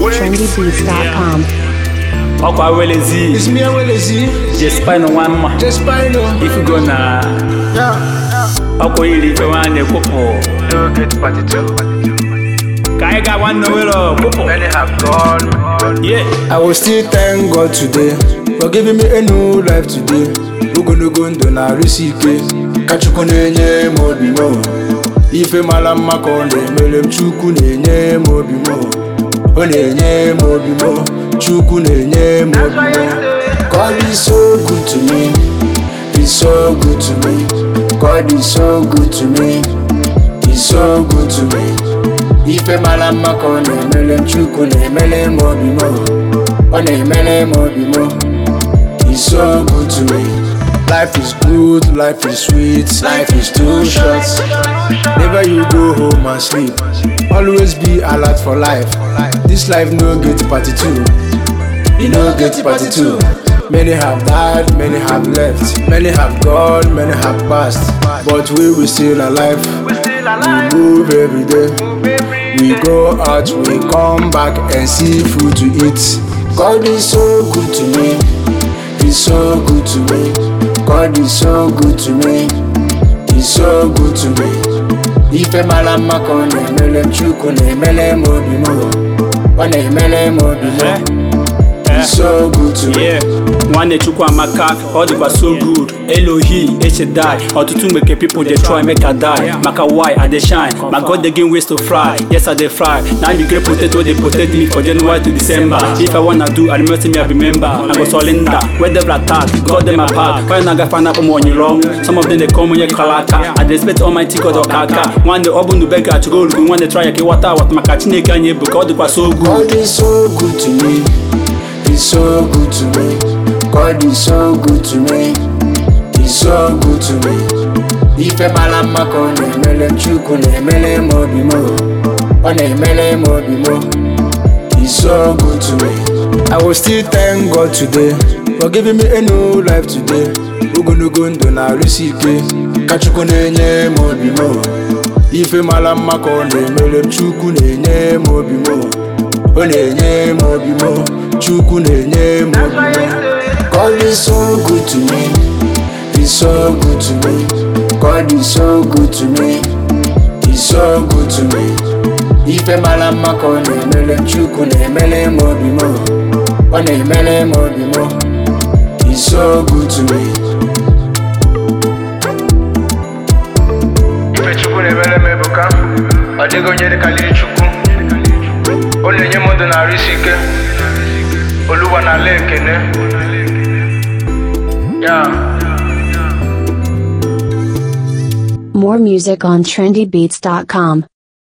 trendybeats.com. ọkwa welezi It's me and Willzy. jespino nwa mma Just Spino. ifugo na Yeah. ọkwa iri ife nwanne kwụpụ No get party too. ka anyị ga nwanne were kwụpụ Many have gone. ye I will still thank God today for giving me a new life today. Ogologo ndụ na-arụsi ike ka Chukwu na-enye m obi m ife mara mma ka ọ na-emere m Chukwu na-enye m obi m ọ na-enye m obi m Chukwu na-enye m obi m God is so good to me He's so good to me God is so good to me He's so good to me ife mara mma ka ọ na-emere m Chukwu na-emere m obi m ọ na-emere m obi m He's so good to me Life is good, life is sweet, life is too short Never you go home and sleep Always be alert for life This life no get party too You no get party too Many have died, many have left Many have gone, many have passed But we will still alive We move every day We go out, we come back and see food to eat. God is so good to me. He's so good to me. God is so good to me. He's so good to me. Ife mara mma ka ọ na-emere m Chukwu na-emere m obi m ọ na-emere m obi m He's so good to me. ye nwanne chukwu amaka ọ dịkwa so good elohi echedai ọtụtụ mgbe ke people dey try make i die maka why i dey shine my god dey gain ways to fry yes i dey fry na you get potato dey potato me for january to december if i wanna do i remember me i remember i go surrender where devil attack god dey my path why na gafe anakpọ m onye wrong some of them dey come onye kara aka i dey expect almighty god ọka aka nwanne ọ bụ ndụ be ga-achụgo olugo nwanne try ya ka ịghọta awat maka chineke anyị bụ ka ọ dịkwa so good God is so good to me. He's so good to me. God is so good to me. He's so good to me. Ife mara mma ka ọ na-emere m Chukwu na-emere m obi m ọ na-emere m obi m He's so good to me. I will still thank God today for giving me a new life today. Ogologo ndụ na-arụsi ike ka Chukwu na-enye m obi m ife mara mma ka ọ na-emere m Chukwu na-enye m obi m ọ na-enye m obi m Chukwu na-enye m obi m God is so good to me He's so good to me God is so good to me He's so good to me ife mara mma ka ọ na-emere m Chukwu na-emere m obi m ọ na-emere m obi m He's so good to me Ife Chukwu na-emere m ebuka. Ọ dịghị onye dịkarịrị Chukwu. Ọ na-enye m ndụ na-arụ isi ike. Oluwa na-ala ekene. Yeah. More music on trendybeats.com.